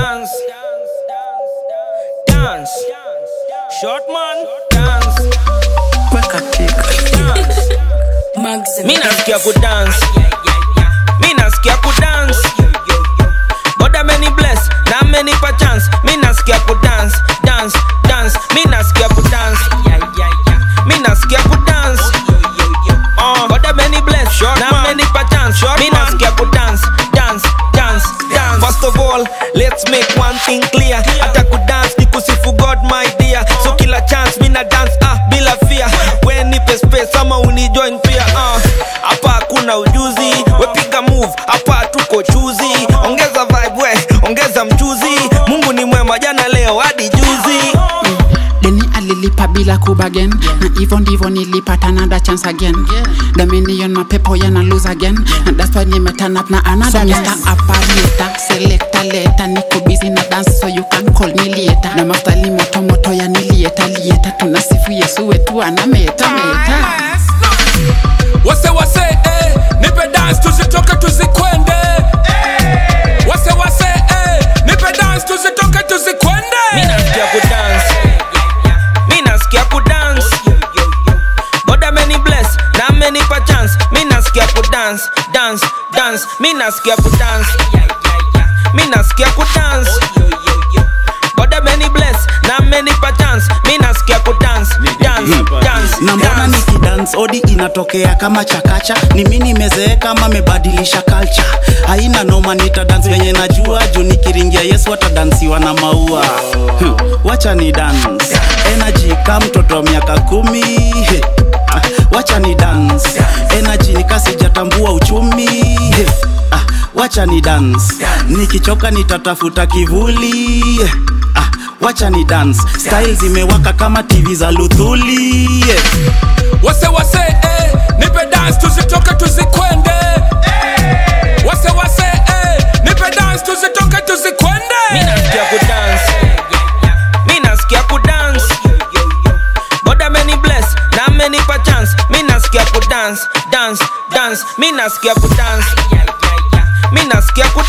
dance. Dance. Short man, dance. Weka chika. Dance. Maxim. Mi nasikia ku dance. Mi nasikia ku dance. God ameni bless na amenipa chance. Mi nasikia ku dance, dance, dance. Mi nasikia ku dance. Mi nasikia ku dance. Uh, God ameni bless na amenipa chance. Mi nasikia ku dance, dance, dance, dance. First of all, let's make one thing clear. Hata ku dance ni kusifu God my dear. So kila chance mi na dance ah bila fear. We nipe space ama unijoin pia ah. Hapa hakuna ujuzi, we piga move, hapa tuko chuzi. Ongeza vibe we, ongeza mchuzi. Mungu ni mwema jana leo hadi juzi. deni alilipa bila kubagen na hivyo ndivyo nilipata another chance again dominion mapepo yana lose again and that's why nimeturn up na another so Mr. Operator selector later niko busy na dance so you can call me later na mastali moto moto ya nilieta lieta tunasifu Yesu wetu anameta meta wase wase eh, nipe dance tuzitoke tuzikwende wase wase eh, nipe dance tuzitoke tuzikwende Mi nasikia ku dance. Mi nasikia ku dance. God ameni bless na amenipa chance. Mi nasikia ku dance, dance, dance. Mi nasikia ku dance. Mi nasikia ku dance. God ameni bless na amenipa chance. Mi nasikia ku dance, dance, dance, na mbona dance. nikidance odi inatokea kama chakacha ni mi nimezeeka ama mebadilisha culture haina noma nita dance venye najua juu nikiringia yesu atadansiwa na maua hmm. wacha ni dance energy ka mtoto wa miaka kumi He. Ah, wacha ni dance energy nikasijatambua uchumi He. Ah, wacha ni dance nikichoka nitatafuta kivuli ah, wacha ni dance style zimewaka kama tv za luthuli yeah. wase wase eh, nipe dance tuzitoke tuzikwende wase wase eh, nipe dance tuzitoke Mi tuzikwende nasikia ku dance. Mi nasikia ku dance. God ameni bless na amenipa chance. Mi nasikia ku dance, dance, dance. Mi nasikia ku dance. Mi nasikia ku